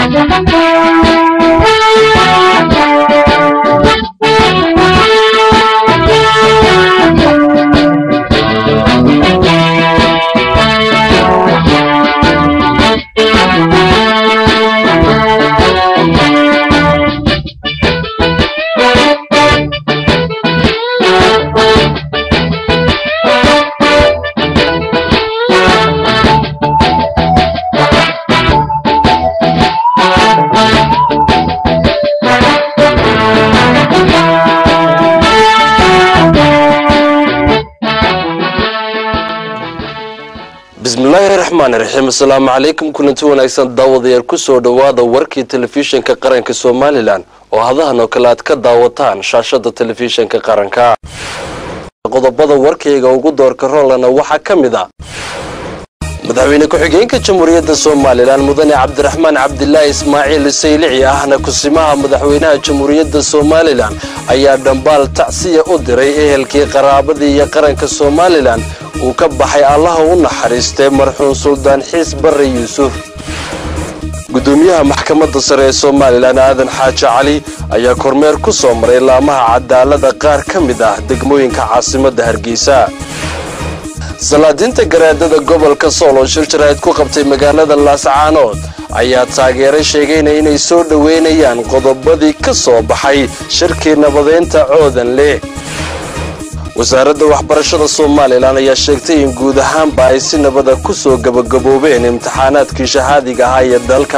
bismillaahi raxmaan raxiim asalaamu calaykum kulanti wanaagsan daawadayaal kusoo dhowaada warkii telefishinka qaranka somalilan oo hadahan oo kale aad ka daawataan shaashada telefishinka qaranka qodobada warkayga ugu doorka roolana waxaa ka mid a madaxweyne ku-xigeenka jamhuuriyadda somalilan mudane cabdiraxmaan cabdilaahi ismaaciil saylici ahna kusimaha madaxweynaha jamhuuriyadda somalilan ayaa dhambaal tacsiya u diray ehelkii qaraabadii iyo qaranka somalilan uu ka baxay allaha u naxariistay marxuum suldaan xiis barre yuusuf gudoomiyaha maxkamadda sare ee somalilan aadan xaaji cali ayaa kormeer ku soo maray laamaha cadaalada qaar ka mid ah degmooyinka caasimadda hargeysa salaadiinta garaadada gobolka sool oo shir jaraa'id ku qabtay magaalada laascaanood ayaa taageeray sheegayna inay soo dhoweynayaan qodobadii ka soo baxay shirkii nabadeynta coodan leh wasaaradda waxbarashada somalilan ayaa sheegtay in guud ahaanba ay si nabada ku soo gabagaboobeen imtixaanaadkii shahaadiga ahaa ee dalka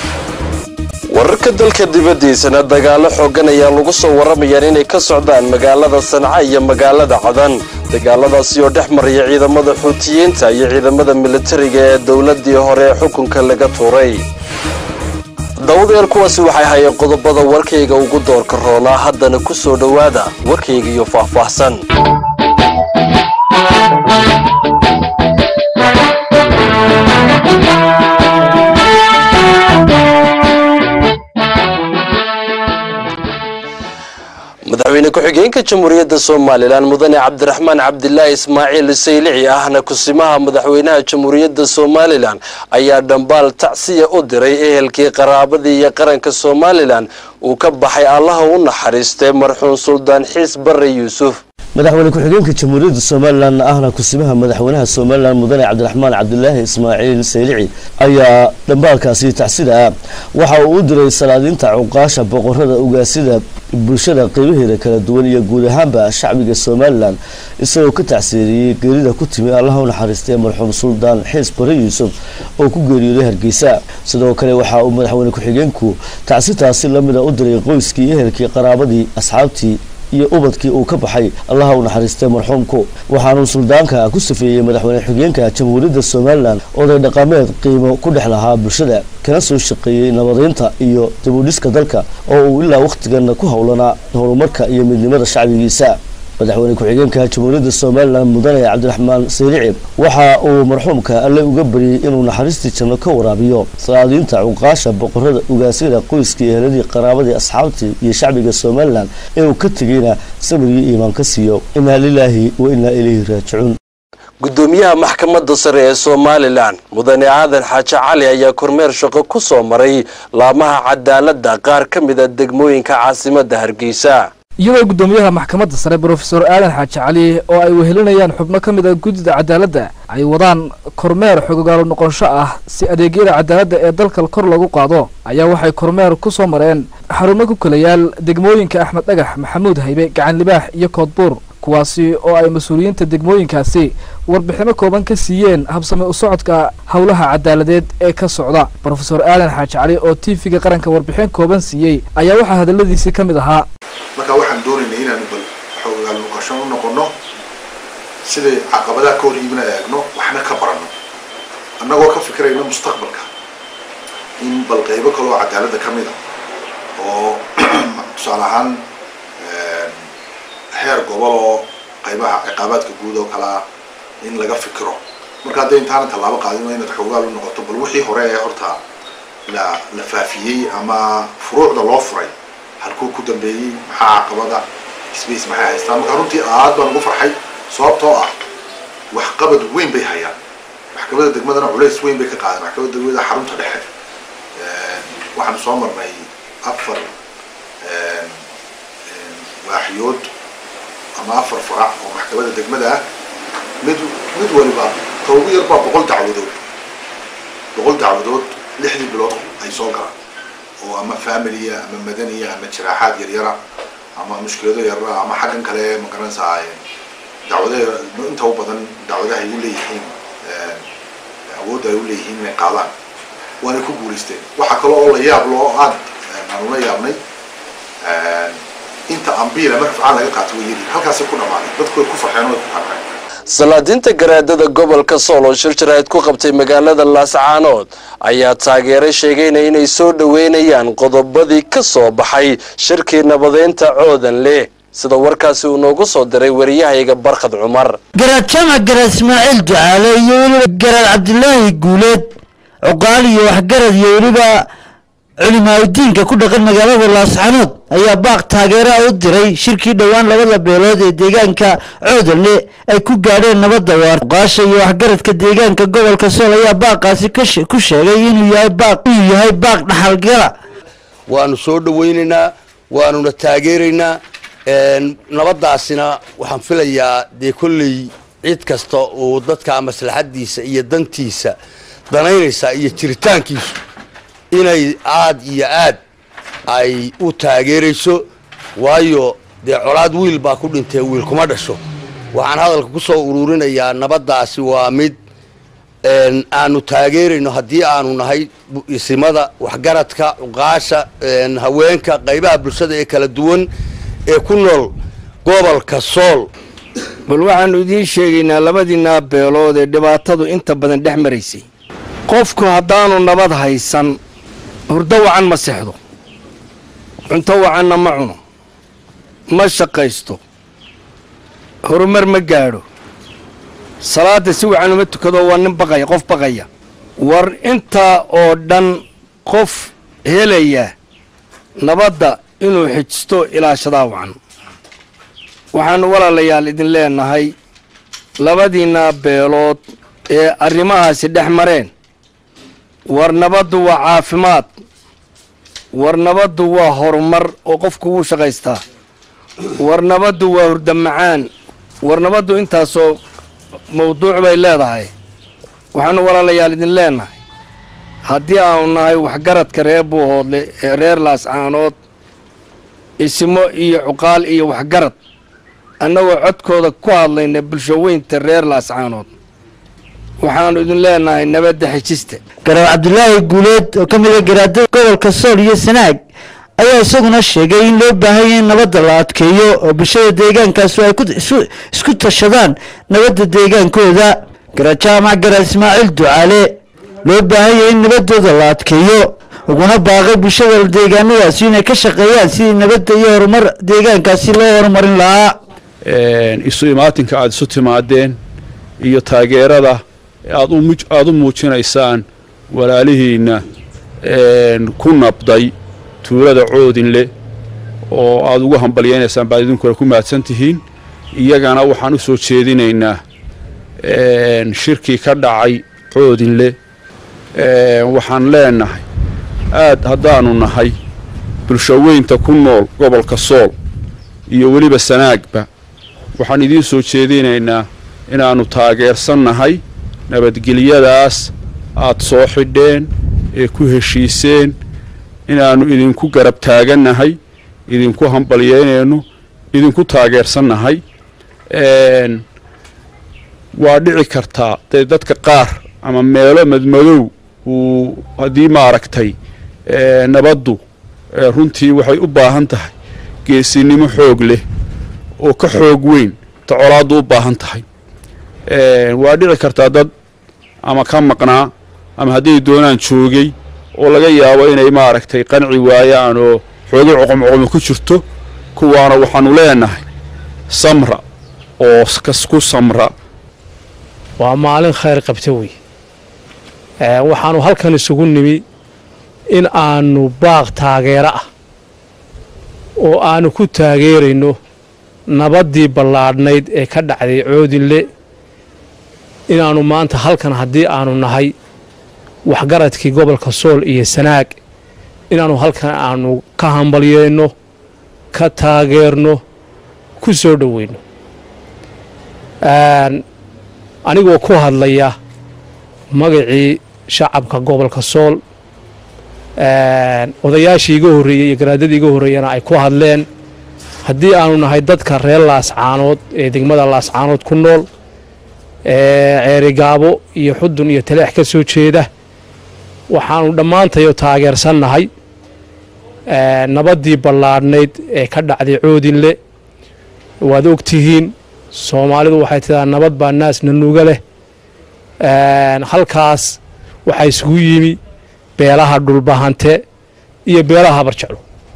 wararka dalka dibaddiisana dagaalo xoogan ayaa lagu soo warramayaan inay ka socdaan magaalada sanca iyo magaalada cadan dagaaladaasi oo dhex maraya ciidamada xuutiyiinta iyo ciidamada militariga ee dowladdii hore ee xukunka laga tuuray daawadayaal kuwaasi waxay hayeen qodobada warkayga ugu doorka roonaa haddana ku soo dhowaada warkayga iyo faahfaahsan madaxweyne ku-xigeenka jamhuuriyadda somalilan mudane cabdiraxmaan cabdilaahi ismaaciil saylici ahna kusimaha madaxweynaha jamhuuriyadda somalilan ayaa dhambaal tacsiya u diray ehelkii qaraabadii iyo qaranka somalilan uu ka baxay allaha u naxariistay marxuum suldaan xiis barre yuusuf madaxweyne ku-xigeenka jamhuuriyadda somalilan ahna kusimaha madaxweynaha somalilan mudane cabdiraxmaan cabdilaahi ismaaciil saylici ayaa dhambaalkaasi tacsida ah waxa uu u diray salaadiinta cuqaasha boqorada ugaasida bulshada qeybaheeda kala duwan iyo guud ahaanba shacbiga somalilan isagoo ka tacsiiriyey geerida ku timi allaha u naxariistay marxuum suldaan xiis bare yuusuf oo ku geeriyooday hargeysa sidoo kale waxa uu madaxweyne ku-xigeenku tacsitaasi lamida u diray qoyskii ehelkii qaraabadii asxaabtii iyo ubadkii uu ka baxay allaha u naxariistay marxuumku waxaanuu suldaanka ku safeeyey madaxweyne xigeenka jamhuuriyadda somalilan oday dhaqameed qiimo ku dhex lahaa bulshada kana soo shaqeeyey nabadeynta iyo dibudhiska dalka oo uu ilaa wakhtigan ku howlanaa horumarka iyo midnimada shacbigiisa madaxweyne ku-xigeenka jamhuuriyadda somalilan mudane cabdiraxmaan saylici waxa uu marxuumka alle uga bariyey inuu naxariistii janno ka waraabiyo salaadiinta cuqaasha boqorada ugaasyada qoyskii eheladii qaraabadii asxaabtii iyo shacbiga somalilan inuu ka tegeyna sabrigii iimaan ka siiyo inaa lilaahi wa inaa ilayhi raajicuun gudoomiyaha maxkamadda sare ee somalilan mudane aadan xaaji cali ayaa kormeer shaqo ku soo maray laamaha cadaaladda qaar ka mid a degmooyinka caasimadda hargeysa iyadoo guddoomiyaha maxkamadda sare brofesor aadan xaaji cali oo ay wehelinayaan xubno ka mid a guddida cadaaladda ay wadaan kormeer xogogaalo noqonsho ah si adeegyada cadaaladda ee dalka kor lagu qaado ayaa waxay kormeer ku soo mareen xarumo ku kala yaal degmooyinka axmed dhagax maxamuud haybe gacan libaax iyo koodbuur kuwaasi oo ay mas-uuliyiinta degmooyinkaasi warbixino kooban ka siiyeen habsame u socodka howlaha cadaaladeed ee ka socda brofesor aadan xaaji cali oo tv-ga qaranka warbixin kooban siiyey ayaa waxaa hadaladiisii ka mid ahaa marka waxaan doonaynay inaanu bal xoogaal noqosho u noqono siday caqabadaha ka hor yimina eegno waxna ka baranno annagoo ka fikirayna mustaqbalka in bal qaybo kaloo cadaaladda ka mid a oo tusaale ahaan heer gobol oo qaybaha ciqaabaadka guud oo kalea in laga fikiro marka hadday intaana tallaabo qaadino inaad xoogaal u noqoto bal wixii hore ee horta la la faafiyey ama furuucda loo furay halkuu ku dambeeyey maxaa caqabada space maxay haystaan marka runtii aad baan ugu farxay sababtoo ah waxqabad weyn bay hayaan maxkamadda degmadana culays weyn bay ka qaadeen maxkamadda degmada xarunta dhexe waxaanu soo marnay afar waaxyood ama afar farac oo maxkamadda degmada ah mid mid waliba ka ugu yar baa boqol dacwadood boqol dacwadood lixdii bilood ay soo galaan oo ama familiya ama madaniya ama jiraaxaad yaryara ama mushkilado yarara ama xaggan kale magaranaysaa dacwadaha inta u badan dacwadaha ay u leeyihiin awoodda ay u leeyihiin inay qaadaan waanay ku guulaysteen waxaa kale oo la yaab loo aad aanu la yaabnay inta ambiila marka fican laga qaato way yiri halkaasay ku dhamaaday dadku way ku farxeen way ku qanceen salaadiinta garaadada gobolka sool oo shir jaraa'id ku qabtay magaalada laascaanood ayaa taageeray sheegayna inay soo dhoweynayaan qodobadii ka soo baxay shirkii nabadeynta coodan leh sida warkaasi uu noogu soo diray wariyahayga barkhad cumar garaad jamac garaad ismaaciil ducaale iyo weliba garaad cabdilaahi guuleed cuqaal iyo waxgarad iyo weliba culimaadudiinka ku dhaqan magaalada laascanood ayaa baaq taageeraa u diray shirkii dhowaan labada beelood ee deegaanka coodanle ay ku gaadheen nabadda waar cuqaasha iyo waxgaradka deegaanka gobolka sool ayaa baaqaasi ku sheegay inuu yahay baaq inuu yahay baaq dhaxalgala waanu soo dhawaynaynaa waanuna taageeraynaa nabadaasina waxaan filayaa dee kolley cid kasta uu dadka maslaxadiisa iyo dantiisa danaynaysaa iyo jiritaankiisu inay aad iyo aad ay u taageerayso waayo dee colaad wiil baa ku dhintee wiil kuma dhasho waxaan hadalka ku soo ururinayaa nabaddaasi waa mid aanu taageerayno haddii aanu nahay isimada waxgaradka cuqaasha haweenka qaybaha bulshada ee kala duwan ee ku nool gobolka sool bal waxaannu idiin sheegaynaa labadiinaa beelood ee dhibaatadu inta badan dhex maraysay qofku haddaanu nabad haysan hurdo wacan ma sexdo cunto wacanna ma cuno ma shaqaysto horumar ma gaadho salaadda si wacan uma tukado waa nin baqaya qof baqaya war intaa oo dhan qof helaya nabadda inuu xijisto ilaashadaa wacan waxaannu walaalayaal idin leenahay labadiinaa beelood ee arrimahaasi dhex mareen war nabaddu waa caafimaad war nabaddu waa horumar oo qofku wuu shaqaystaa war nabaddu waa hurda macaan war nabaddu intaasoo mawduuc bay leedahay waxaannu walaalayaal idin leenahay haddii aanu nahay waxgaradka reer buuhoodle ee reer laascaanood ismo iyo cuqaal iyo waxgarad annagoo codkooda ku hadlayna bulshoweynta reer laascaanood waxaannu idin leenahay nabadda xejista garaad cabdilaahi guuleed oo ka mid a garaadada gobolka sool iyo sanaag ayaa isaguna sheegay in loo baahanya in nabadda la adkeeyo oo bulshada deegaankaasu ay isku tashadaan nabadda deegaankooda garaad jaamac garaad ismaaciil ducaale loo baahanya in nabaddooda la adkeeyo uguna baaqay bulshada deegaanadaasi inay ka shaqeeyaan sidii nabadda iyo horumar deegaankaasi loo horumarin lahaa isu imaatinka aada isu timaadeen iyo taageerada aada u muujinaysaan walaalihiinna ku nabday tuulada coodinle oo aada ugu hambalyaynaysaan baad idinkuna ku mahadsan tihiin iyagana waxaan u soo jeedinaynaa shirkii ka dhacay coodinle waxaan leenahay aad haddaanu nahay bulshoweynta ku nool gobolka sool iyo weliba sanaagba waxaan idiin soo jeedinaynaa inaannu taageersan nahay nabadgelyadaas aad soo xidheen ee ku heshiiseen inaannu idinku garab taagannahay idinku hambalyaynayno idinku taageersannahay waa dhici kartaa dee dadka qaar ama meelo madmadow uu haddii maaragtay nabaddu runtii waxay u baahan tahay geesinimo xoog leh oo ka xoog weyn ta colaaddu u baahan tahay waa dhici kartaa dad ama ka maqnaa ama hadday doonaan joogay oo laga yaabo inay maaragtay qanci waayaan oo xoogay coqomcoqomi ku jirto kuwaana waxaanu leenahay samra oo ku samra waa maalin khayr qabta wey waxaanu halkan isugu nimi in aanu baaq taageero ah oo aanu ku taageerayno nabaddii ballaadhnayd ee ka dhacday coodinle inaannu maanta halkan haddii aanu nahay waxgaradkii gobolka sool iyo sanaag inaanu halkan aanu ka hambalyeyno ka taageerno ku soo dhoweyno anigoo ku hadlaya magacii shacabka gobolka sool odayaashii iga horreeyey iyo garaadadii iga horreeyana ay ku hadleen haddii aanu nahay dadka reer laascaanood ee degmada laascaanood ku nool ceerigaabo iyo xudun iyo taleex ka soo jeeda waxaanu dhammaantayo taageersannahay nabaddii ballaadhnayd ee ka dhacday coodinle waad og tihiin soomaalidu waxay tidaa nabad baa naasna nuga leh halkaas waxaa isugu yimi beelaha dhulbahante iyo beelaha habarjeclo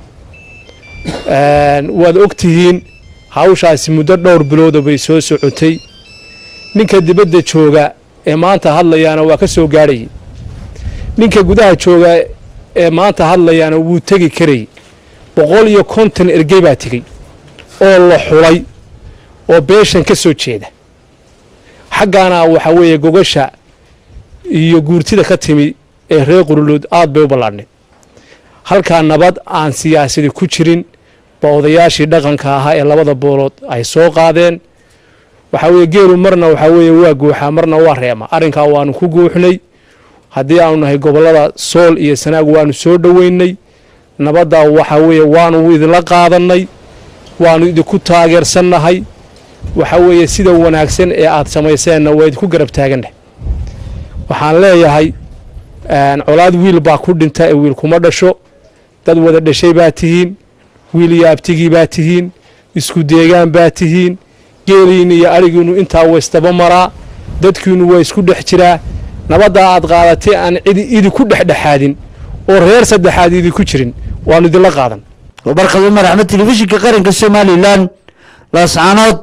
waad og tihiin hawshaasi muddo dhowr bilooda bay soo socotay ninka dibadda jooga ee maanta hadlayaana waa ka soo gaadhayay ninka gudaha jooga ee maanta hadlayaana wuu tegi karayay boqol iyo konton ergey baa tegey oo la xulay oo beeshan ka soo jeeda xaggaana waxaa weeye gogasha iyo guurtida ka timi ee reer qululood aad bay u ballaadhneed halkaa nabad aan siyaasadi ku jirin ba odayaashii dhaqanka ahaa ee labada boolood ay soo qaadeen waxaa weeye geelu marna waxaa weeye waa guuxaa marna waa reema arrinkaa waanu ku guuxnay haddii aanu nahay gobollada sool iyo sanaag waanu soo dhoweynay nabaddaa waxaa weeye waanu idinla qaadannay waanu idinku taageersannahay waxaa weeye sida wanaagsan ee aad samayseenna waa idinku garab taaganah waxaan leeyahay colaad wiil baa ku dhinta ee wiil kuma dhasho dad wada dhashay baa tihiin wiil iyo abtigii baa tihiin isku deegaan baa tihiin geeliinna iyo adhigiinnu intaa waystaba maraa dadkiinnu waa isku dhex jiraa nabaddaa aad qaadatay aan cidi idinku dhexdhexaadin oo reer saddexaad idinku jirin waannu idinla qaadan barkad umar axmed telefishinka qaranka somalilan laascaanood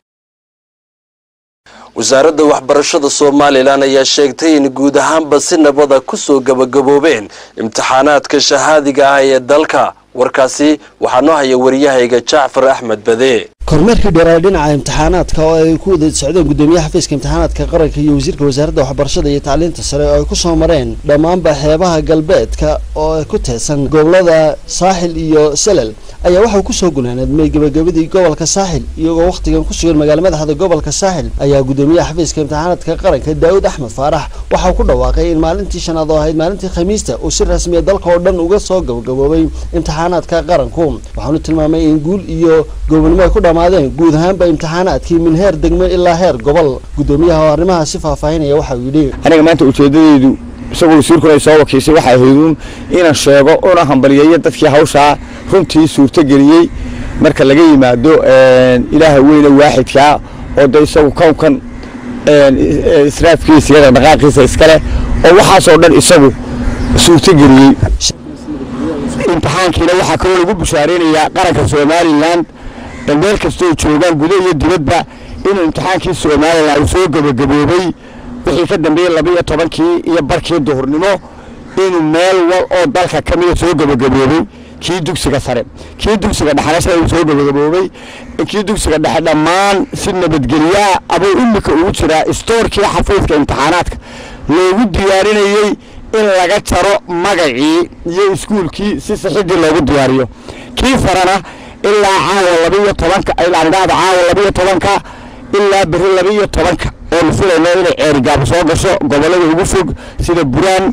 wasaaradda waxbarashada somalilan ayaa sheegtay in guud ahaanba si nabada kusoo gabagaboobeen imtixaanaadka shahaadiga ah ee dalka warkaasi waxaa noo haya waryahayga jacfar axmed bade kormeerkii dheeraay dhinaca imtixaanaadka oo ay ku wada socdeen gudoomiyaha xafiiska imtixaanaadka qaranka iyo wasiirka wasaaradda waxbarashada iyo tacliinta sare oo ay ku soo mareen dhammaanba xeebaha galbeedka oo ay ku teedsan gobolada saaxil iyo salel ayaa waxau kusoo gunaanadmay gebagabadii gobolka saaxil iyagoo wakhtigan ku sugan magaala madaxda gobolka saaxil ayaa gudoomiyaha xafiiska imtixaanaadka qaranka daawud axmed faarax waxau ku dhawaaqay in maalintii shanaad oo ahayd maalintii khamiista uu si rasmiya dalka oo dhan uga soo gabagaboobay imtixaanaadka qaranku waxaanu tilmaamay in guul iyo goobnimo ay ku dhammaadeen guud ahaanba imtixaanaadkii min heer degmo ilaa heer gobol gudoomiyaha oo arrimaha si faahfaahinaya waxa uu yidhi aniga maanta ujeedadeedu isagoo wasiirkuna ay soo wakiishay waxay ahayd uun inaan sheego una hambaliyeeyo dadkii hawshaa runtii suurtogeliyey marka laga yimaado ilaaha weyne waaxidkaa oo de isagu kownkan israafkiisa iyo dhaqdhaqaaqiisa iskale oo waxaasoo dhan isagu suurtogeliyey imtixaankiina waxaa kaloo lagu bushaareynayaa qaranka somalilan meel kastoo joogaan gudo iyo dibadba inuu imtixaankii somalilan uu soo gebagaboobay wixii ka dambeeyey laba iyo tobankii iyo barkii duhurnimo inuu meel wal oo dalka ka mida soo gebagaboobay kii dugsiga sare kii dugsiga dhexena sida uu soo gebagaboobay kii dugsiga dhexe dhammaan si nabadgelyaa abuu imika ugu jiraa istoorkii xafiiska imtixaanaadka loogu diyaarinayey in laga jaro magacii iyo iskuulkii si sixidii loogu diyaariyo kii sarena ilaa caawa labaiyo tobanka ilaa nidhaahda caawa labaiyo tobanka ilaa beri labaiyo tobanka oonu filayno inay ceerigaabo soo gasho gobollada ugu fog sida buraan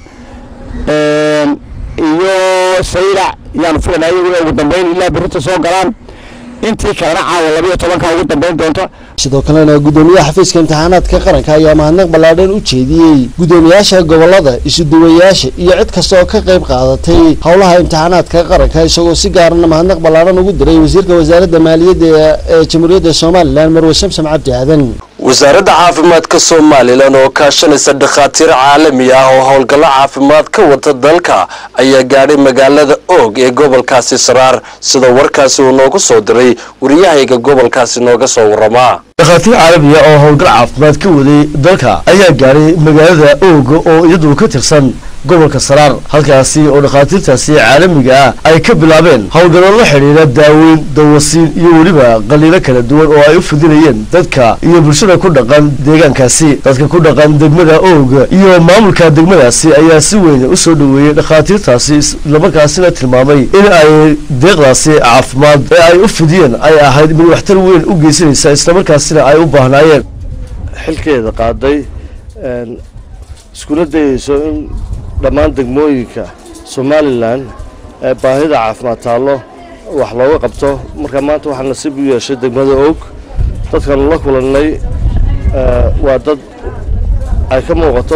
iyo saylac yaanu filaynaa iyaguna ugu dambayn ilaa berita soo galaan intii kalena caawa labaiyo tobanka ugu dambayn doonta sidoo kalena gudoomiyaha xafiiska imtixaanaadka qaranka ayaa mahadnaq ballaadhan u jeediyey gudoomiyaasha gobolada isuduwayaasha iyo cid kasta oo ka qayb qaadatay howlaha imtixaanaadka qaranka isagoo si gaarana mahadnaq ballaadhan ugu diray wasiirka wasaaradda maaliyadda ee jamhuuriyadda somalilan marwe samsam cabdi aadan wasaaradda caafimaadka somalilan oo kaashanaysa dhakhaatiir caalami ah oo howlgallo caafimaad ka wata dalka ayaa gaadhay magaalada oog ee gobolkaasi saraar sida warkaasi uu noogu soo diray wariyahayga gobolkaasi nooga soo waramaa dhakhaatiir caalamiya oo howlgal caafimaad ka waday dalka ayaa gaadhay magaalada ooga oo iyadu ka tirsan gobolka saraar halkaasi oo dhakhaatiirtaasi caalamiga ah ay ka bilaabeen howlgallo la xidhiidha daaweyn dawasiin iyo weliba qaliilo kala duwan oo ay u fidinayeen dadka iyo bulshada ku dhaqan deegaankaasi dadka ku dhaqan degmada oog iyo maamulka degmadaasi ayaa si weyn u soo dhoweeyey dhakhaatiirtaasi islamarkaasina tilmaamay in ay deeqdaasi caafimaad ee ay u fidiyeen ay ahayd mid waxtar weyn u geysanaysa islamarkaasina ay u baahnaayeen xilkeeda qaaday iskuna dayeyso in dhammaan degmooyinka somalilan ee baahida caafimaad taallo wax looga qabto marka maanta waxaa nasiib u yeeshay degmada og dadkanu la kulannay waa dad ay ka muuqato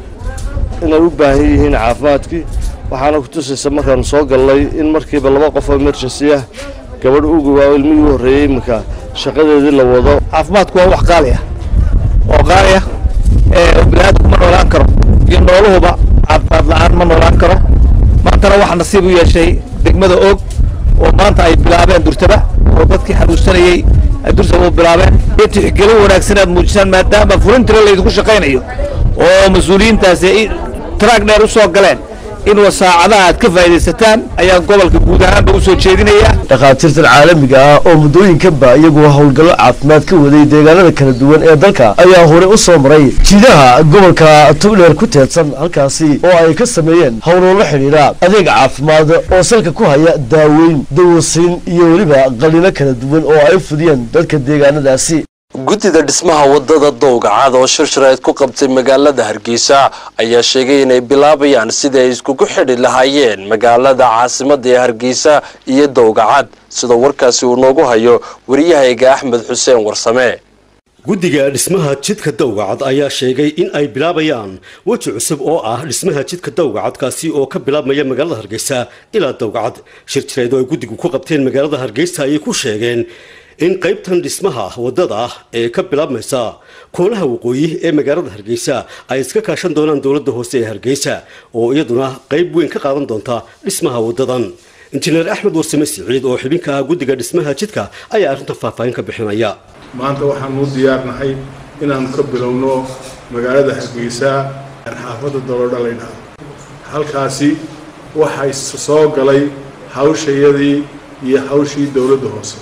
inay u baahan yihiin caafimaadkii waxaana ku tusaysa markaanu soo gallay in markiiba laba qof oo emergency ah gabadh ugu waa ilmihii u horreeyey iminka shaqadeedii la wado caafimaadku waa wax qaali ah oo qaali ah ee biniaadamku ma noolaan karo iyo nooluhuba caafimaad la-aan ma noolaan karo maantana waxaa nasiib u yeeshay degmada og oo maanta ay bilaabeen durtaba oo dadkii xanuunsanayey ay durtaba u bilaabeen iyo tixgelin wanaagsan aad muujisaan maadaama fulintira laydinku shaqaynayo oo mas-uuliyiintaasi taraag dheer u soo galeen in wasaacadaha aad ka faa'iidaysataan ayaa gobolka guud ahaanba u soo jeedinayaa dhakhaatiirtan caalamiga ah oo muddooyinkanba iyagoo howlgallo caafimaad ka waday deegaanada kala duwan ee dalka ayaa hore u soo maray jiidaha gobolka togdheer ku teedsan halkaasi oo ay ka sameeyeen howloola xidhiidha adeeg caafimaad oo salka ku haya daaweyn dawasiin iyo weliba qaliilo kala duwan oo ay u fidiyeen dadka deegaanadaasi guddida dhismaha wadada dowgacad oo shirshirayd ku qabtay magaalada hargeysa ayaa sheegay inay bilaabayaan sidii ay iskugu xidhi lahaayeen magaalada caasimada ee hargeysa iyo dowgacad sida warkaasi uu noogu hayo wariyahayga axmed xuseen warsame guddiga dhismaha jidka dowgacad ayaa sheegay in ay bilaabayaan weji cusub oo ah dhismaha jidka dowgacad kaasi oo ka bilaabmaya magaalada hargeysa ilaa dowgacad shir jireed oo ay guddigu ku qabteen magaalada hargeysa ayay ku sheegeen in qaybtan dhismaha waddada ah ee ka bilaabmaysa koolaha waqooyi ee magaalada hargeysa ay iska kaashan doonaan dowladda hoose ee hargeysa oo iyaduna qayb weyn ka qaadan doonta dhismaha waddadan injineer axmed warsame siciid oo xubinka ah guddiga dhismaha jidka ayaa arrintan faahfaahin ka bixinaya maanta waxaan u diyaarnahay inaanu ka bilowno magaalada hargeysa xaafadda doloodha laydhaha halkaasi waxay soo galay hawshayadii iyo hawshii dowladda hoose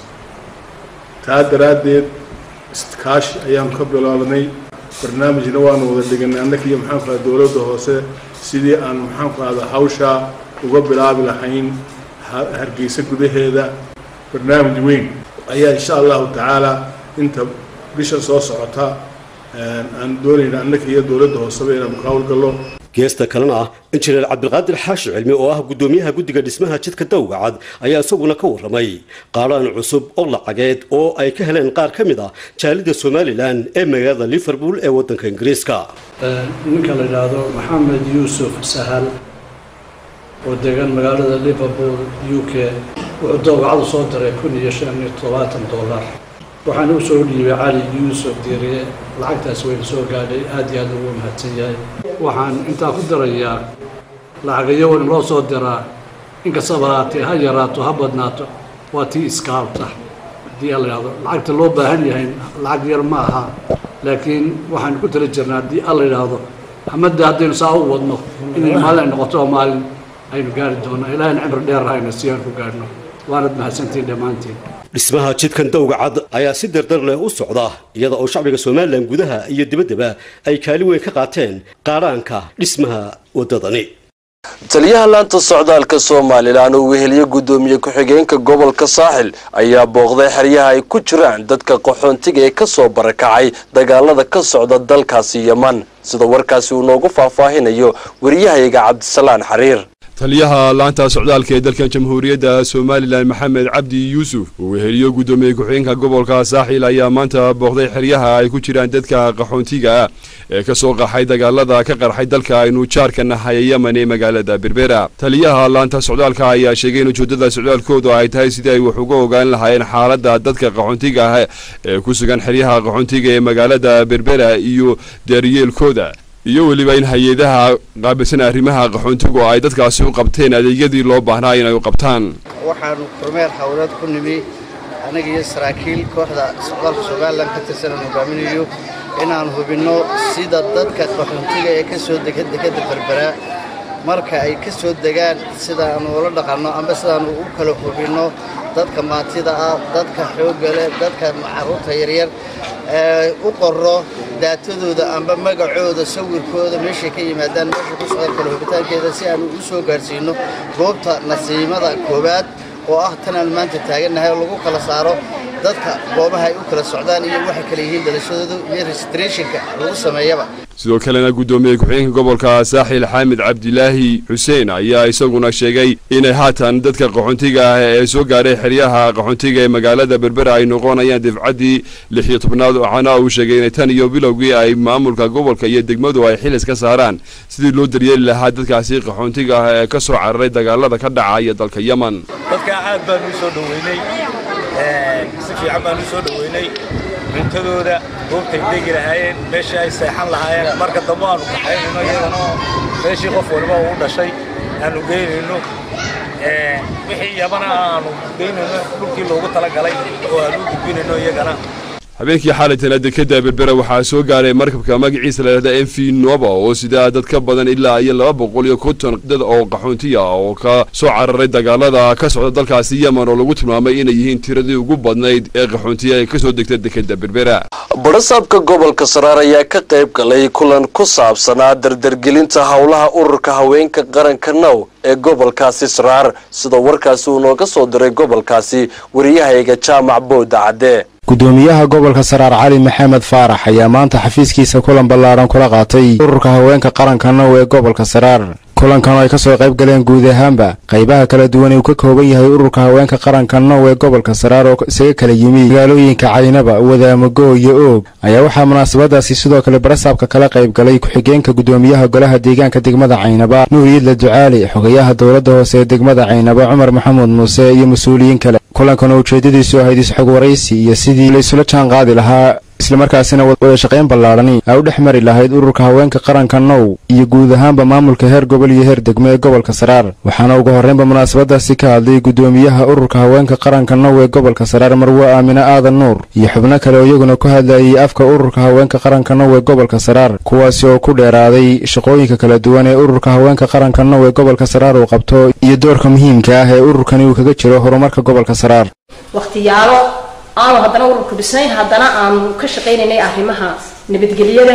taa daraaddeed iskaashi ayaanu ka bilownay barnaamijna waanu wada dhiganay annaka iyo maxaanku ahda dowladda hoose sidii aan maxaanku ahda hawshaa uga bilaabi lahayn hargeysa gudaheeda barnaamij weyn ayaa insha allahu tacaala inta bisha soo socota aan doonayna annaka iyo dowladda hooseba inaanu ka howlgallo geesta kalena ah injineer cabdilqaadir xaashi cilmi oo ah guddoomiyaha guddiga dhismaha jidka dowgacad ayaa isaguna ka warramay qaadhaan cusub oo lacageed oo ay ka heleen qaar ka mid ah jaalida somalilan ee magaalada liverpool ee waddanka ingiriiska ninka la yidhaahdo maxamed yuusuf sahal oo degan magaalada liverpool u k wuxuu dowgacadu soo diray kun iyo shan iyo toddobaatan dollar waxaana u soo dhiibay cali yuusuf diiriye lacagtaas wayna soo gaadhay aad iyo aad ugu mahadsan yahay waxaan intaa ku darayaa lacagayo wan loo soo diraa inkastaba haatee ha yaraato ha badnaato waa tii iskaalta haddii alla yidhahdo lacagta loo baahan yahay lacag yar ma aha laakiin waxaan ku tala jirnaa haddii alla yidhaahdo hamadda haddaynu saa u wadno inay maalin ay noqoto oo maalin aynu gaari doonno ilaahayna cimri dheer hayna si aan ku gaadhno waanad mahadsantiin dhammaantiin dhismaha jidkan dowgacad ayaa si dardar leh u socda iyada oo shacbiga somalilan gudaha iyo dibaddaba ay kaali weyn ka qaateen qaadhaanka dhismaha waddadani taliyaha laanta socdaalka somalilan oo weheliye guddoomiye ku-xigeenka gobolka saaxil ayaa booqday xeryaha ay ku jiraan dadka qaxoontiga ee kasoo barakacay dagaalada ka socda dalkaasi yeman sida warkaasi uu noogu faahfaahinayo wariyahayga cabdisalaan xariir taliyaha laanta socdaalka ee dalkan jamhuuriyadda somalilan maxamed cabdi yuusuf uu weheliyo guddoomiye ku-xigeenka gobolka saaxiil ayaa maanta booqday xeryaha ay ku jiraan dadka qaxoontiga ah ee ka soo qaxay dagaalada ka qarxay dalka aynu jaarka nahay yemen ee magaalada berbera taliyaha laanta socdaalka ayaa sheegay in ujeedada socdaalkoodu ay tahay sidii ay wax uga ogaan lahaayeen xaaladda dadka qaxoontiga ah ee ku sugan xeryaha qaxoontiga ee magaalada berbera iyo daaryeelkooda iyo weliba in hay-adaha qaabilsan arrimaha qaxoontigu ay dadkaasi u qabteen adeegyadii loo baahnaa inay u qabtaan waxaanu kormeer hawleed ku nimi anaga iyo saraakiil kooxda socdaalka somalilan ka tirsan aan hogaaminayo inaan hubinno sida dadka qaxoontiga ee ka soo dega dekadda berbera marka ay ka soo degaan sidaanu ula dhaqanno amba sidaanu u kala hubinno dadka maantida ah dadka xoogga leh dadka carruurta yaryar ee u qorro daatadooda amba magacooda sawirkooda meeshay ka yimaadaan meesha ku socdaan kala hubitaankeeda si aanu u soo gaarsiino goobta nasiimada koowaad oo ah tan aan maanta taagannahay oo lagu kala saaro dadka goobaha ay u kala socdaan iyo waxay kala yihiin dhalashadooda iyo registrationka lagu sameeyaba sidoo kalena guddoomiye ku-xigeenka gobolka saaxil xaamid cabdilaahi xuseen ayaa isaguna sheegay inay haatan dadka qaxoontiga ah ee soo gaadhay xeryaha qaxoontiga ee magaalada berbera ay noqonayaan difcaddii lix iyo tobnaad waxaana uu sheegay inay tan iyo bilowgii ay maamulka gobolka iyo degmadu ay xilis ka saaraan sidii loo daryeeli lahaa dadkaasi qaxoontiga ah ee ka soo cararay dagaalada ka dhacaya dalka yemen dadka aad baan u soo dhoweynay si fiican baan u soo dhoweynay cuntadooda goobtay degi lahaayeen meeshii ay seexan lahaayeen marka dambe aanu kaxaynayno iyadana meeshii qof waliba uu dhashay aanu geynayno wixii yabana aanu geynayno dhulkii loogu talagalay oo aanu u gudbinayno iyagana habeenkii xaalitana dekeda berbera waxaa soo gaaray markabka magaciisa layidhahda m v nova oo sidaa dad ka badan ilaa iyo laba boqol iyo konton dad oo qaxoontiya oo ka soo cararay dagaalada ka socda dalkaasi yemen oo lagu tilmaamay inay yihiin tiradii ugu badnayd ee qaxoontiya ee kasoo degta dekeda berbera barasaabka gobolka saraar ayaa ka qayb galay kulan ku saabsanaa dardargelinta howlaha ururka haweenka qaranka now ee gobolkaasi saraar sidoo warkaasi uu nooga soo diray gobolkaasi wariyahayga jaamac booda cadde gudoomiyaha gobolka saraar cali maxamed faarax ayaa maanta xafiiskiisa kulan ballaaran kula qaatay ururka haweenka qaranka now ee gobolka saraar kulankan oo ay ka soo qayb galeen guud ahaanba qaybaha kala duwan ee uu ka kooban yahay ururka haweenka qaranka now ee gobolka saraar oo isaga kala yimi magaalooyinka caynaba wadaamago iyo oog ayaa waxaa munaasabadaasi sidoo kale barasaabka kala qayb galay ku-xigeenka gudoomiyaha golaha deegaanka degmada caynaba nuur yiidla ducaali xogayaha dowladda hoose ee degmada caynaba cumar maxamuud muuse iyo mas-uuliyiin kale kulankan oo ujeeddadiisu ahayd isxog waraysi iyo sidii la isula jaan qaadi lahaa islamarkaasina wada shaqayn ballaadhani ay u dhex mari lahayd ururka haweenka qaranka now iyo guud ahaanba maamulka heer gobol iyo heer degmo ee gobolka saraar waxaana ugu horreynba munaasabadaasi ka hadlay gudoomiyaha ururka haweenka qaranka now ee gobolka saraar marwe aamine aadan nuur iyo xubno kale oo iyaguna ku hadlayay afka ururka haweenka qaranka now ee gobolka saraar kuwaasi oo ku dheeraaday shaqooyinka kala duwan ee ururka haweenka qaranka now ee gobolka saraar uu qabto iyo doorka muhiimka ah ee ururkani uu kaga jiro horumarka gobolka saraar waqtiyaalo aanu haddana ururku dhisnayn haddana aanu ka shaqaynaynay arrimaha nabadgelyada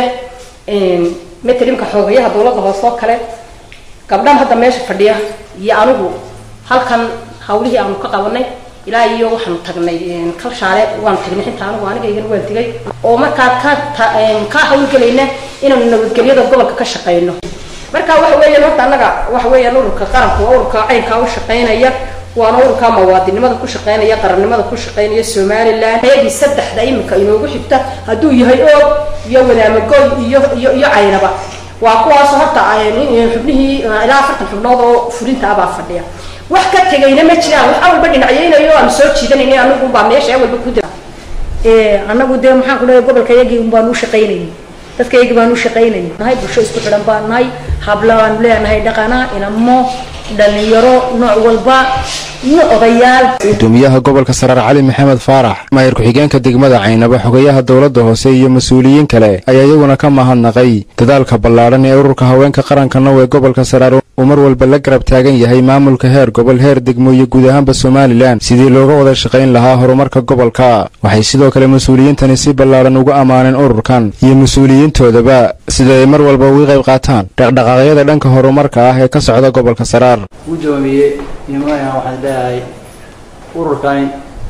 matalimka xoogayaha dowladda hoose oo kale gabdhan hadda meesha fadhiya iyo anigu halkan hawlihii aanu ka qabanay ilaa iyo waxaanu tagnay kalshaale waan tagnay xinta anigu anigaygana waan tegay oo markaa ka ka hawlgelayna inaanu nabadgelyada gobolka ka shaqayno marka waxa weeyaan horta annaga waxa weeyaan ururka qaranku waa ururka caynkaa u shaqaynaya waana ururka muwaadinimada ku shaqaynaya qarannimada ku shaqaynaya somalilan ayagii saddexda iminka inoogu xigta hadduu yahay oog iyo wadaamagoy iyo iyo iyo caynaba waa kuwaas horta xubnihii ilaa afartan xubnood oo fulinta abaa fadhiya wax ka tegayna ma jiraan wax walba dhinacyaynayo aanu soo jiidanayna anagu baa meesha walba ku dira anagu dee maxaan ku leeyahay gobolka yagii un baanu u shaqaynayay dadka yagii baanu u shaqaynayay nahay bulsho isku xidhan baan nahay habla baanu leenahay dhaqana inamo dhalinyaro nooc walba iyo odayaal gudoomiyaha gobolka saraar cali maxamed faarax maayir ku-xigeenka degmada caynaba xogayaha dowladda hoose iyo mas-uuliyiin kale ayaa iyaguna ka mahadnaqay dadaalka ballaadhan ee ururka haweenka qaranka now ee gobolka saraar uu mar walba la garab taagan yahay maamulka heer gobol heer degmo iyo guud ahaanba somalilan sidii looga wada shaqayn lahaa horumarka gobolka waxay sidoo kale mas-uuliyiintani si ballaadhan uga ammaaneen ururkan iyo mas-uuliyiintoodaba sida ay mar walba uga qayb qaataan dhaqdhaqaaqyada dhanka horumarka ah ee ka socda gobolka saraar gudoomiye imaaya waxaan leeyahay ururkani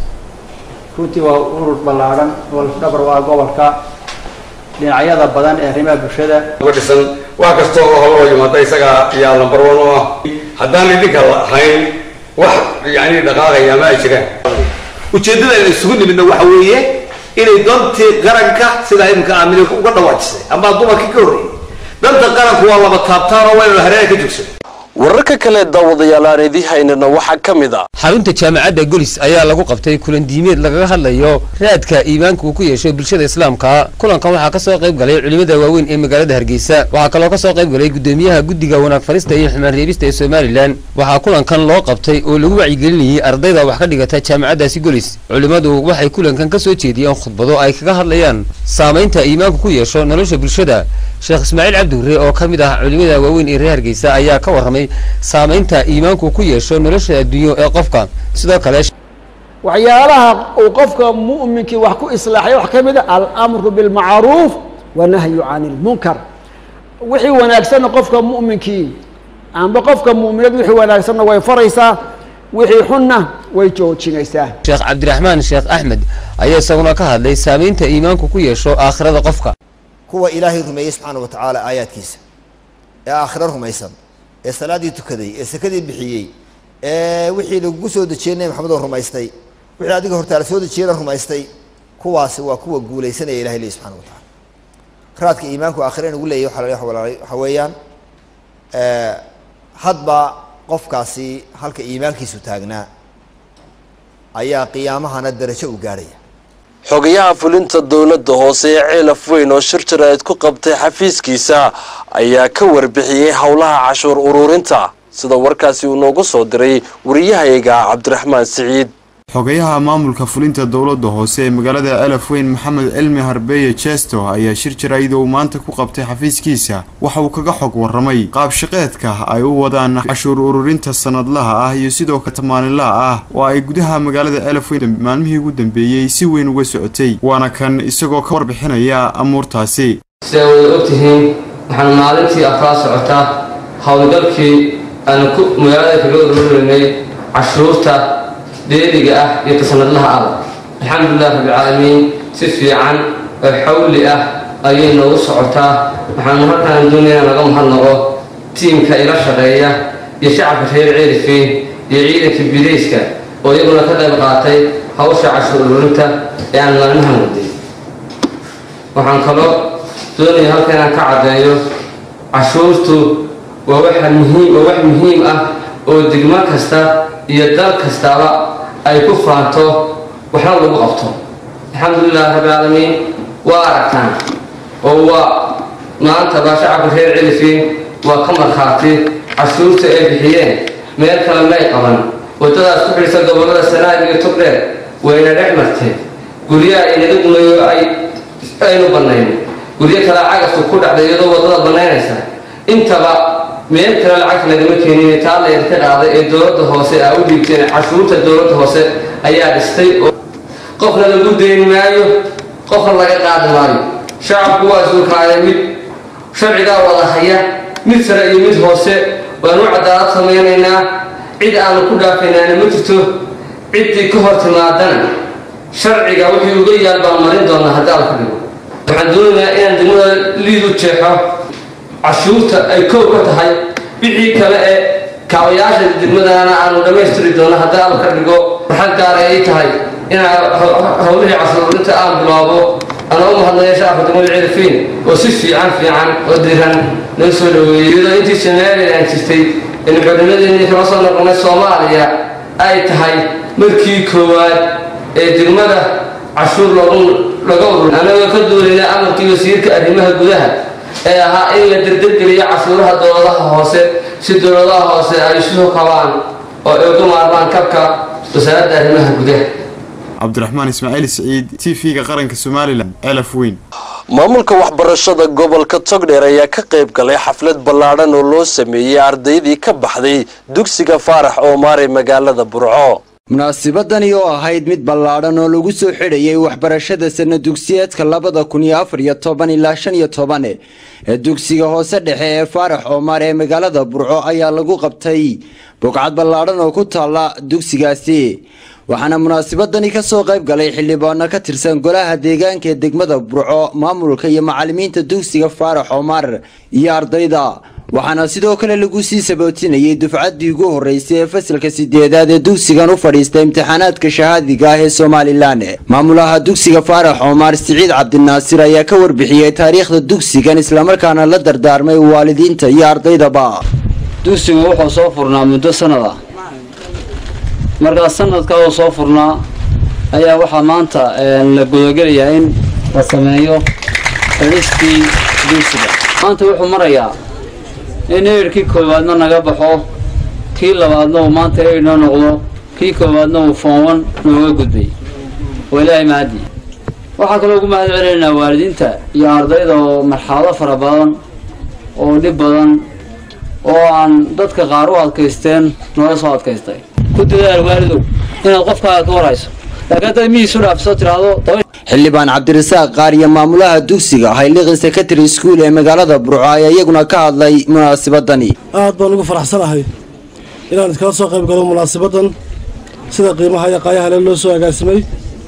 runtii waa urur ballaadhan oo lafdhabar waa gobolka dhinacyada badan ee arrimaha bulshada uga dhisan wax kasta oo holo yimaada isaga ayaa lambar one u ah haddaan idinka lahayn wax yani dhaqaaqaya ma ay jiraan ujeeddada aynu isugu nimidna waxa weeye inay dantii qaranka sidaa iminka aamine uga dhawaajisay ama dumarkii ka horreeyey danta qaranku waa laba taabtaan oo waynu hareeraha ka joogsan wararka kale daawadayaal aan idii haynana waxaa ka mid a xarunta jaamacadda golis ayaa lagu qabtay kulan diimeed lagaga hadlayo raadka iimaanka uu ku yeesho bulshada islaamka kulankan waxaa ka soo qayb galay culimada waaweyn ee magaalada hargeysa waxaa kaloo ka soo qayb galay gudoomiyaha guddiga wanaag farista iyo xumaan reebista ee somalilan waxaa kulankan loo qabtay oo lagu wacyigelinayay ardayda wax ka dhigata jaamacaddaasi golis culimmadu waxay kulankan ka soo jeediyeen khudbado ay kaga hadlayaan saamaynta iimaanku ku yeesho nolosha bulshada sheekh ismaaciil cabdi hurre oo ka mid ah culimada waaweyn ee reer hargeysa ayaa ka warramay saamaynta iimaanku ku yeesho nolosha adduunyo ee qofka sidoo kale waxyaalaha uu qofka mu'minkii wax ku islaaxay wax ka mid a alamru bilmacruuf wanahyu cani lmunkar wixii wanaagsanna qofka mu'minkii amba qofka mu'minad wixii wanaagsanna way faraysaa wixii xunna way joojinaysaa sheekh cabdiraxmaan sheekh axmed ayaa isaguna ka hadlay saamaynta iimaanku ku yeesho aakhirada qofka kuwa ilaahay rumeeyey subxaana wa tacaala aayaadkiisa ee aakhiro rumaysan ee salaaddii tukaday ee sakadii bixiyey ee wixii lagugu soo dejiyey nebi maxamed oo rumaystay wixii adiga hortaala soo dejiyeyna rumaystay kuwaasi waa kuwa guulaysanaya ilahay leeyi subxana wa tacala raadka iimaanku aakhira inugu leeyahy waxa waxa weeyaan hadba qofkaasi halka iimaankiisu taagnaa ayaa qiyaamahana darajo u gaadhaya xogayaha fulinta dowladda hoose ee ceelaf weyn oo shir jaraa'id ku qabtay xafiiskiisa ayaa ka warbixiyey howlaha cashuur ururinta sida warkaasi uu noogu soo diray wariyahayaga cabdiraxmaan siciid xogayaha maamulka fulinta dowladda hoose ee magaalada elaf weyn maxamed cilmi harbeeye jesto ayaa shir jaraa'id uu maanta ku qabtay xafiiskiisa waxa uu kaga xog warramay qaabshaqeedka ay u wadaan cashuur ururinta sanadlaha ah iyo sidoo kale maalinlaha ah oo ay gudaha magaalada elaf weyn maalmihii ugu dambeeyey si weyn uga socotay waana kan isagoo ka warbixinaya amuurtaasi sida wada ogtihiin waxaan maalintii afraa socotaa howlgalkii aan ku magaalada kaga ururinay cashuurta deeliga ah iyo tasanadlaha ah alxamdulilah rabbilcaalamiin si fiican oo xawli ah ayay noogu socotaa waxaanu halkaan doonaya in laga mahadnaqo tiimka ila shaqeeya iyo shacabka reer ceelifeyn iyo ciidanka bidayska oo iyaguna ka qayb qaatay hawsha cashuur ururinta ee aan maalmahan waday waxaan kaloo doonaya halka inaan ka caddeeyo cashuurtu waa waxa muhiim waa wax muhiim ah oo degmo kasta iyo dal kastaaba ay ku faanto waxna lagu qabto alxamdulilah rabbilcaalamiin waa aragtaan oo waa maanta baa shacabka reer celifin waa ka markhaati cashuurta ay bixiyeen meel kale may qaban waddadaas ku xidhisa gobollada sanaag iyo togdheer wayna dhex martay guryaha inaga dumayo ay aynu bannayn guryo kale cagafku ku dhacday iyadoo waddada bannaynaysa intaba meel kale lacagta lagama keenin taa la idinka qaaday ee dowladda hoose aa u dhiibteen cashuurta dowladda hoose ayaa dhistay oo qofna lagu deyni maayo qofna laga qaadi maayo shacabku waa isuulkaaya mid sharcigaa wada haya mid sare iyo mid hoose waanu cadaalad samaynaynaa cid aanu ku dhaafaynaana ma jirto ciddii ka hor timaadana sharciga wixii uga yaal baan marin doonaa haddii alla ka dhigo waxaan doonaynaa inaan degmada liidu jeexo cashuurta ay kow ka tahay wixii kale ee kaabayaasha degmadana aanu dhammaystiri doono haddii alla ka dhigo waxaan gaara ay tahay inaan howlihii cashuurinta aan bilaabo anoo mahadnaya shacabka degmada celifin oo si fiican fiican oo diran noo soo dhaweeyey iyadoo intii somalilan jirtay in xornimadeennii kala soo noqonay soomaaliya ay tahay markii koowaad ee degmada cashuur loogu laga urur anagoo ka duulayna amarkii wasiirka arrimaha gudaha ee ahaa in la derdergeliyo cashuuraha dowladaha hoose si dowladaha hoose ay isu kabaan oo ay uga maarmaan kabka wasaaradda arrimaha gudaha cabdiraxmaan ismaaciil siciid t v-ga qaranka somalilan celaf weyn maamulka waxbarashada gobolka togdheer ayaa ka qayb galay xaflad ballaadhan oo loo sameeyey ardaydii ka baxday dugsiga faarax oomaar ee magaalada burco munaasibadani oo ahayd mid ballaadhan oo lagu soo xidhayay waxbarashada sana dugsiyeedka labada kun iyo afar iyo toban ilaa shan iyo toban ee dugsiga hoose dhexe ee faarax oomaar ee magaalada burco ayaa lagu qabtay bogcad ballaadhan oo ku taalla dugsigaasi waxaana munaasibadani kasoo qayb galay xildhibaano ka tirsan golaha deegaanka ee degmada burco maamulka iyo macalimiinta dugsiga faarax oomaar iyo ardayda waxaana sidoo kale lagu sii sabootinayay dufcaddii ugu horreysay ee fasalka sideedaad ee dugsigan u fadhiista imtixaanaadka shahaadiga ah ee somalilan maamulaha dugsiga faarax oomaar siciid cabdinaasir ayaa ka warbixiyey taariikhda dugsigan islamarkaana la dardaarmay waalidiinta iyo ardaydaba dugsigu wuxuu soo furnaa muddo sanad ah markaa sanadka uu soo furnaa ayaa waxaa maanta la gudagelayaa in la sameeyo xidhistii dugsiga maanta wuxuu marayaa in eyrkii koowaadna naga baxo kii labaadna uu maanta eyr noo noqdo kii koowaadna uu foonwan nooga gudbay waa ilaahay mahadii waxaa kaloo ugu mahad celinaynaa waalidiinta iyo ardayda oo marxalado fara badan oo dhib badan oo aan dadka qaar u adkaysteen nooga soo adkaystay ku dadaal waalidow inaad qofkaaga ka warhayso laakiin haddaad mihiisu dhaafso tiraahdo xildhibaan cabdirasaaq qaar iyo maamulaha dugsiga hayliqi secondary school ee magaalada burco ayaa iyaguna ka hadlay munaasabadani aad baan ugu faraxsanahay inaan iskala soo qayb galo munaasabadan sida qiimaha iyo qaayahale loo soo agaasimay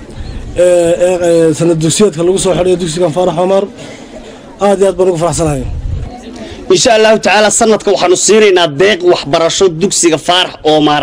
ee sanad dugsiyeedka lagu soo xidhayo dugsigan faarax cumar aad iyo aad baan ugu faraxsanahay insha allahu tacaala sanadka waxaanu siinaynaa deeq waxbarasho dugsiga faarax oomar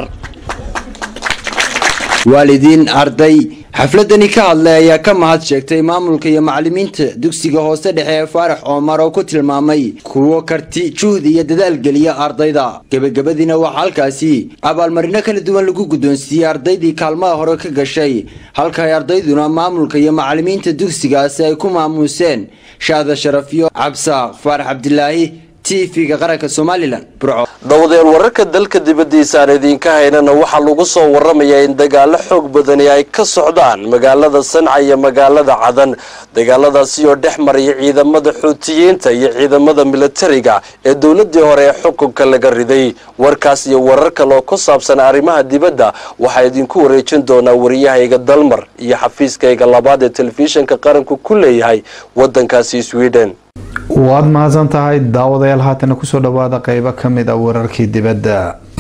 waalidiin arday xafladani ka hadlay ayaa ka mahad sheegtay maamulka iyo macalimiinta dugsiga hoose dhexe ee faarax oomar oo ku tilmaamay kuwo karti juhdi iyo dadaal geliya ardayda gebagabadiina waxaa halkaasi abaalmarino kala duwan lagu guddoonsiiyey ardaydii kaalmaha hore ka gashay halka ay ardayduna maamulka iyo macalimiinta dugsigaasi ay ku maamuuseen shaada sharafiyo cabsaaq faarax cabdilaahi tv-ga qaranka somalilan burco dhowdeen wararka dalka dibaddiisa aan idiinka haynana waxaa lagu soo waramayaa in dagaalo xoog badani ay ka socdaan magaalada sanca iyo magaalada cadan dagaaladaasi oo dhex maraya ciidamada xuutiyiinta iyo ciidamada militariga ee dowladii hore ee xukunka laga riday warkaas iyo warar kale oo ku saabsan arrimaha dibadda waxaa idinku wareejin doonaa wariyahayga dalmar iyo xafiiskayga labaad ee telefishinka qaranku ku leeyahay wadankaasi sweden waad mahadsan tahay daawadayaal haatana kusoo dhawaada qeybo ka mid a wararkii dibadda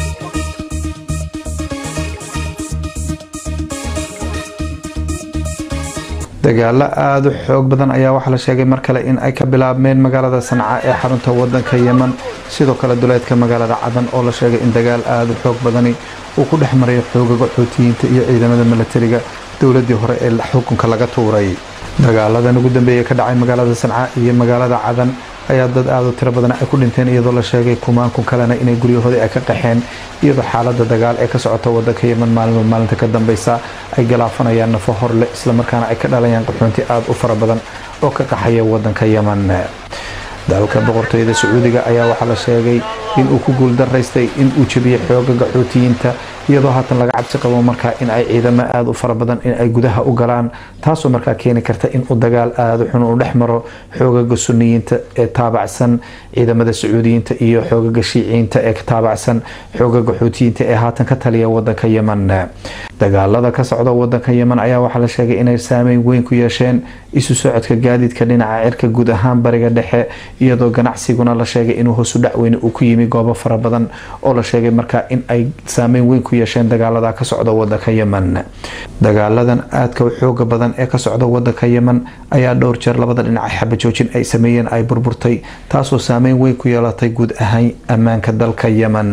dagaalo aada u xoog badan ayaa waxaa la sheegay mar kale in ay ka bilaabmeen magaalada sanca ee xarunta wadanka yeman sidoo kale duleedka magaalada cadan oo la sheegay in dagaal aada u xoog badani uu ku dhex marayo xoogaga xuutiyiinta iyo ciidamada milatariga dowladii hore ee xukunka laga tuuray dagaaladan ugu dambeeyay ka dhacay magaalada sanca iyo magaalada cadan ayaa dad aada u tiro badan ay ku dhinteen iyadoo la sheegay kumaankun kalena inay guryahoodii ay ka qaxeen iyadoo xaalada dagaal ee ka socota wadanka yeman maalinba maalinta ka dambeysa ay galaafanayaan nafo horle islamarkaana ay ka dhalayaan qaxoonti aada u fara badan oo ka qaxaya wadanka yeman dalka boqortooyada sacuudiga ayaa waxaa la sheegay inuu ku guuldaraystay inuu jebiyey xoogaga xuutiyiinta iyadoo haatan laga cabsi qabo markaa in ay ciidamo aada u fara badan in ay gudaha u galaan taasoo markaa keeni karta inuu dagaal aada xun u dhex maro xoogaga suniyiinta ee taabacsan ciidamada sacuudiyiinta iyo xoogaga shiiciyiinta ee taabacsan xoogaga xuutiyiinta ee haatan ka taliya wadanka yeman dagaalada ka socda wadanka yeman ayaa waxaa la sheegay inay saameyn weyn ku yeesheen isu socodka gaadiidka dhinaca cirka guud ahaan bariga dhexe iyadoo ganacsiguna la sheegay inuu hoosu dhacweyne uu ku yimi goobo fara badan oo la sheegay markaa in ay saameyn weyn ku yeesheen dagaalada ka socda wadanka yeman dagaaladan aadka u xooga badan ee ka socda wadanka yeman ayaa dhowr jeer labada dhinac xabajoojin ay sameeyeen ay burburtay taasoo saameyn weyn ku yeelatay guud ahaan ammaanka dalka yeman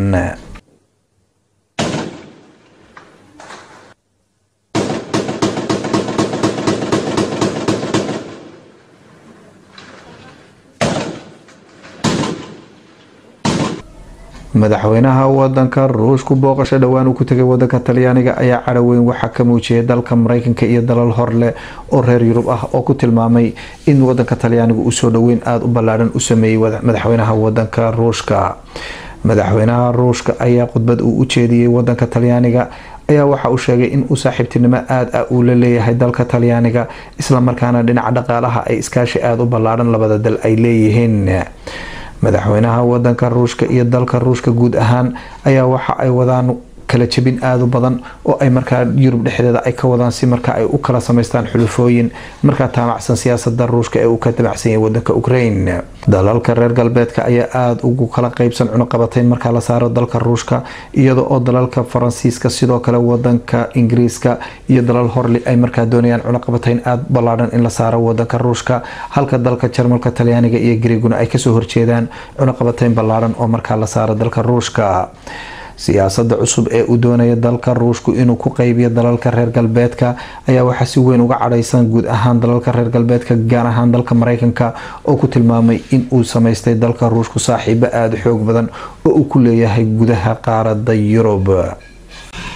madaxweynaha wadanka ruushku booqasho dhowaan uu ku tegay wadanka talyaaniga ayaa cadhoweyn waxaa ka muujiyay dalka mareykanka iyo dalal horleh oo reer yurub ah oo ku tilmaamay in wadanka talyaaniga uu soo dhoweyn aada u ballaadhan u sameeyey madaxweynaha wadanka ruushka madaxweynaha ruushka ayaa khudbad uu u jeediyey wadanka talyaaniga ayaa waxa uu sheegay in uu saaxiibtinimo aada ah uu la leeyahay dalka talyaaniga islamarkaana dhinaca dhaqaalaha ay iskaashi aada u ballaadhan labada dal ay leeyihiin madaxweynaha wadanka ruushka iyo dalka ruushka guud ahaan ayaa waxa ay wadaan kala jebin aada u badan oo ay markaa yurub dhexdeeda ay ka wadaan si marka ay u kala samaystaan xulufooyin markaa taamacsan siyaasada ruushka ee uu ka dabacsan yahay wadanka ukraine dalalka reer galbeedka ayaa aada ugu kala qeybsan cunuqabatayn markaa la saaro dalka ruushka iyada oo dalalka faransiiska sidoo kale wadanka ingiriiska iyo dalal horli ay markaa doonayaan cunuqabatayn aada ballaadhan in la saaro wadanka ruushka halka dalka jarmalka talyaaniga iyo griiguna ay kasoo horjeedaan cunuqabatayn ballaadhan oo markaa la saaro dalka ruushka siyaasada cusub ee uu doonaya dalka ruushku inuu ku qeybiyo dalalka reer galbeedka ayaa waxaa si weyn uga cadhaysan guud ahaan dalalka reer galbeedka gaar ahaan dalka mareykanka oo ku tilmaamay in uu samaystay dalka ruushku saaxiibo aada xoog badan oo uu ku leeyahay gudaha qaarada yurub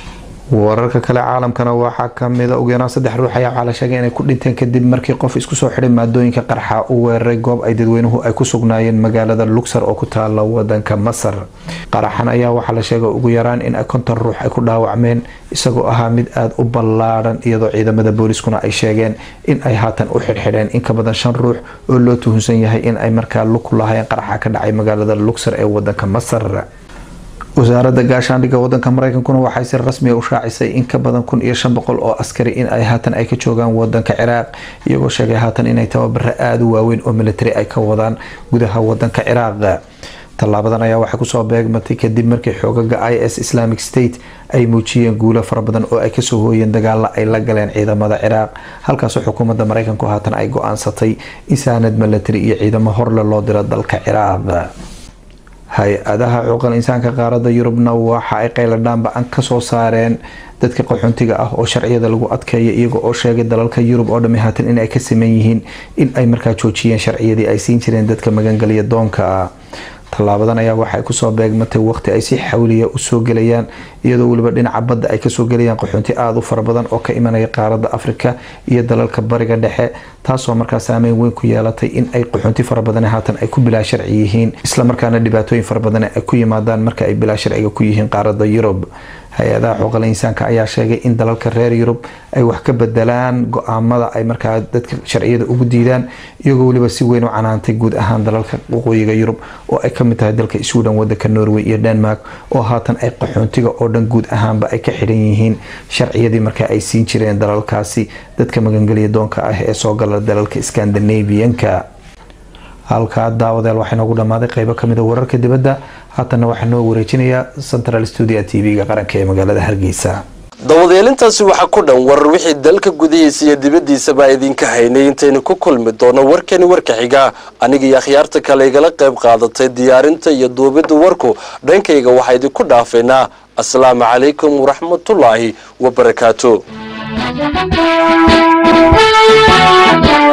wararka kale caalamkana waxaa kamida ugu yaraan saddex ruux ayaa waxaa la sheegay inay ku dhinteen kadib markii qof isku soo xidhay maadooyinka qarxa u weeraray goob ay dadweynuhu ay ku sugnaayeen magaalada luxor oo ku taala wadanka masar qaraxan ayaa waxaa la sheegay ugu yaraan in konton ruux ay ku dhaawacmeen isagoo ahaa mid aada u ballaadhan iyadoo ciidamada booliskuna ay sheegeen in ay haatan u xidhxidheen in ka badan shan ruux oo loo tuhunsan yahay in ay markaa lug lahayn qaraxa ka dhacay magaalada luxor ee wadanka masar wasaaradda gaashaandhigga wadanka mareykankuna waxay si rasmiga u shaacisay in ka badan kun iyo shan boqol oo askari in ay haatan ay ka joogaan wadanka ciraaq iyagoo sheegay haatan inay tababaro aada u waaweyn oo military ay ka wadaan gudaha wadanka ciraaq tallaabadan ayaa waxay kusoo beegmatay kadib markii xoogaga i s islamic state ay muujiyeen guulo fara badan oo ay kasoo hooyeen dagaala ay la galeen ciidamada ciraaq halkaasoo xukuumadda mareykanku haatan ay go-aansatay in saanad military iyo ciidamo horle loo diro dalka ciraaq hay-adaha cuqal insaanka qaaradda yurubna waxa ay qayladhaanba an kasoo saareen dadka qaxoontiga ah oo sharciyada lagu adkeeya iyaga oo sheegay dalalka yurub oo dhami haatan in ay ka saman yihiin in ay markaa joojiyeen sharciyadii ay siin jireen dadka magangelya doonka ah tallaabadan ayaa waxay kusoo beegmatay waqti ay si xawliya usoo gelayaan iyadoo weliba dhinaca badda ay kasoo gelayaan qaxoonti aada u fara badan oo ka imanaya qaaradda afrika iyo dalalka bariga dhexe taasoo markaa saameyn weyn ku yeelatay in ay qaxoonti fara badan haatan ay ku bilaa sharci yihiin islamarkaana dhibaatooyin fara badan ay ku yimaadaan marka ay bilaa sharciga ku yihiin qaaradda yurub hay-adaha xuquuqal insaanka ayaa sheegay in dalalka reer yurub ay wax ka bedelaan go-aamada ay markaa dadka sharciyada ugu diidaan iyagoo weliba si weyn u canaantay guud ahaan dalalka waqooyiga yurub oo ay kamid tahay dalka sweden wadanka norway iyo denmark oo haatan ay qaxoontiga oo dhan guud ahaanba ay ka xidhan yihiin sharciyadii markaa ay siin jireen dalalkaasi dadka magangelya doonka ah ee soo gala dalalka scandinavianka halkaa daawadeel waxaa inoogu dhammaaday qeybo kamid a wararka dibadda haatanna waxaa noo wareejinayaa central studio t v-ga qaranka ee magaalada hargeysa dawadeelintaasi waxaa ku dhan warar wixii dalka gudihiisa iyo dibaddiisaba idinka haynay intaynu ku kulmi doono warkani warka xiga aniga iyo akhyaarta kale igala qayb qaadatay diyaarinta iyo duubidda warku dhankayga waxaa idinku dhaafaynaa asalaamu calaykum waraxmatullaahi wabarakaatu